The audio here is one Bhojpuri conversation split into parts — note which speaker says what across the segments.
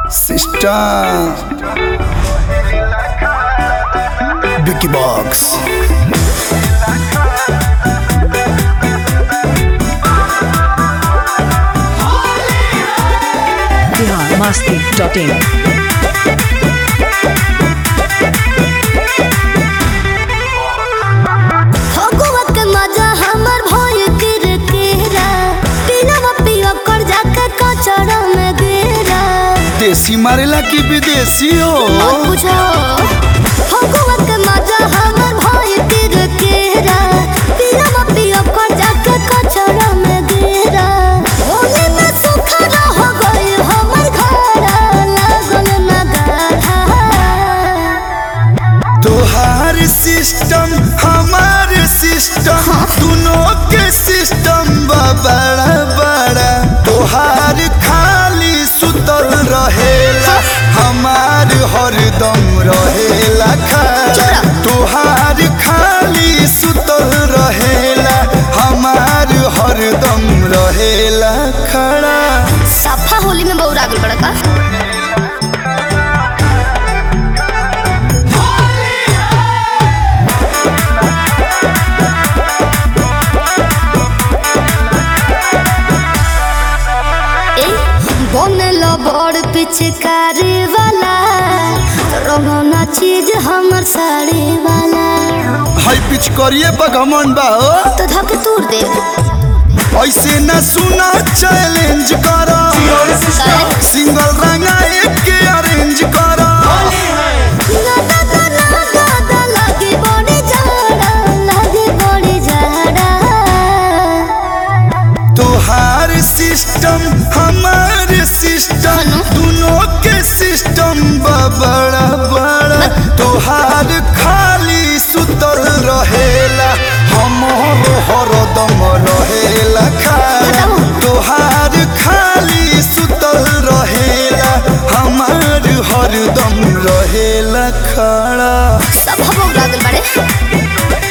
Speaker 1: Sister Vicky Box
Speaker 2: बिहार मस्ती डॉट इन
Speaker 3: फगुआ के मजा हमर भइल किरकिरा पिनवा पियो कर जाके कचरा में गिरा
Speaker 1: देसी मारेला की विदेशी हो
Speaker 3: मत पूछो फगुआ के मजा हमर भइल किरकिरा पिनवा पियो कर जाके कचरा में गिरा होली में सुखरा हो गई हमर घर लागल ना गाढ़ा
Speaker 1: तोहार सिस्टम हमार सिस्टम दोनों के सिस्टम बा बड़ा बड़ा तोहार खाली सुतल रहेला हमार हरदम रहेला खड़ा तोहार खाली सुतल रहेला हमार हरदम रहेला खड़ा
Speaker 3: सफा होली में बौरा गल बड़ा का ए, बनल बड़ पिचकारी वाला रोना चीज हमर साड़ी वाला
Speaker 1: हाई पिच करिए बगमन बा हो
Speaker 3: तो धक तूर दे
Speaker 1: ऐसे न सुना चैलेंज करो सिंगल रंगा एक के अरेंज करो
Speaker 3: ना ना ना ना ना ना लगे बड़ी जाड़ा लगे बड़ी जाड़ा
Speaker 1: तोहार सिस्टम हमार सिस्टम दोनों के सिस्टम बा बड़ा बड़ा तोहार खाली सुतल रहेला हमर हरदम रहेला खाला तोहार खाली सुतल रहेला हमार हरदम रहेला खड़ा
Speaker 3: सब हम बौरा गल बड़े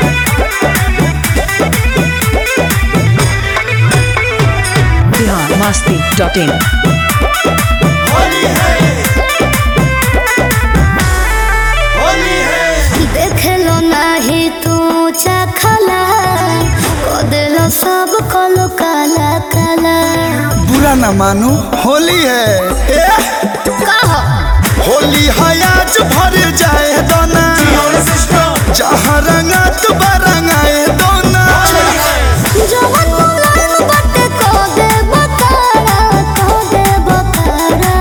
Speaker 2: बिहार मस्ती डॉट इन
Speaker 3: देखलो नाही तू चखला को दिलो सब कलो काला काला
Speaker 1: बुरा ना मानो होली है ए,
Speaker 3: कहो
Speaker 1: होली है आज भर जाए दोना जहाँ रंगा तो रंगाए दोना
Speaker 3: जवन मुलायम बटे को दे बकारा को दे बकारा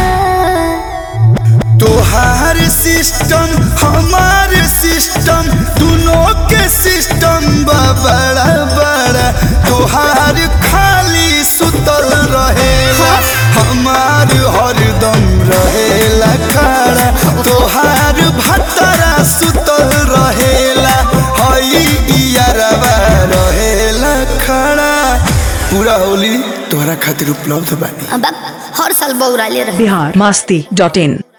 Speaker 1: तोहार सिस्टम हमार सिस्टम दोनों के सिस्टम बा बड़ा बड़ा तोहार खाली सुतल रहेला हमार हरदम रहेला खड़ा तोहार भतरा सुतल रहेला हई इयरवा रहेला खड़ा पूरा होली तोहरा खातिर उपलब्ध बानी
Speaker 3: अब हर साल बौरा ले रहे
Speaker 2: बिहार मस्ती डॉट इन